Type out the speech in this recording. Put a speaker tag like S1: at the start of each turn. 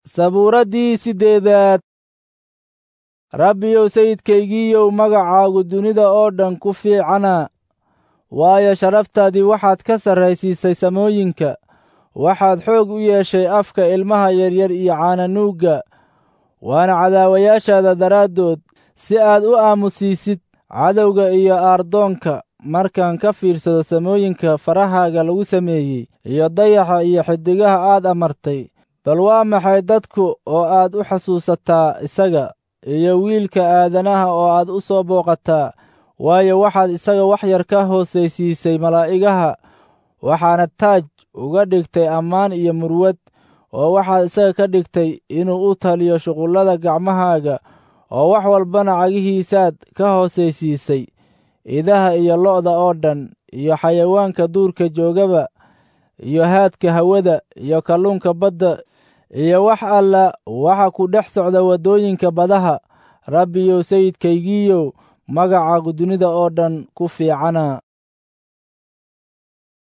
S1: sabuuraddii siddeedaad rabbiyow sayidkaygiiyow magacaagu dunida oo dhan ku fiicana waayo sharaftaadii waxaad ka sarraysiisay samooyinka waxaad xoog u yeeshay afka ilmaha yaryar iyo caananuugga waana cadaawayaashaada daraaddood si aad u aamusiisid cadowga iyo aardoonka markaan ka fiirsado samooyinka farahaaga lagu sameeyey iyo dayaxa iyo xiddigaha aad amartay bal waa maxay dadku oo aad u xasuusataa isaga iyo wiilka aadanaha oo aad u soo booqataa waayo waxaad isaga wax yar ka hoosaysiisay malaa'igaha waxaana taaj uga dhigtay ammaan iyo murwad oo waxaad isaga ka dhigtay inuu u taliyo shuqullada gacmahaaga oo wax walbana cagihiisaad ka hoosaysiisay idaha iyo lo'da oo dhan iyo xayawaanka duurka joogaba iyo haadka hawada iyo kalluunka badda iyo wax alla waxa ku dhex socda waddooyinka badaha rabbiyow sayidkaygiiyow magacaagu dunida oo dhan ku fiicana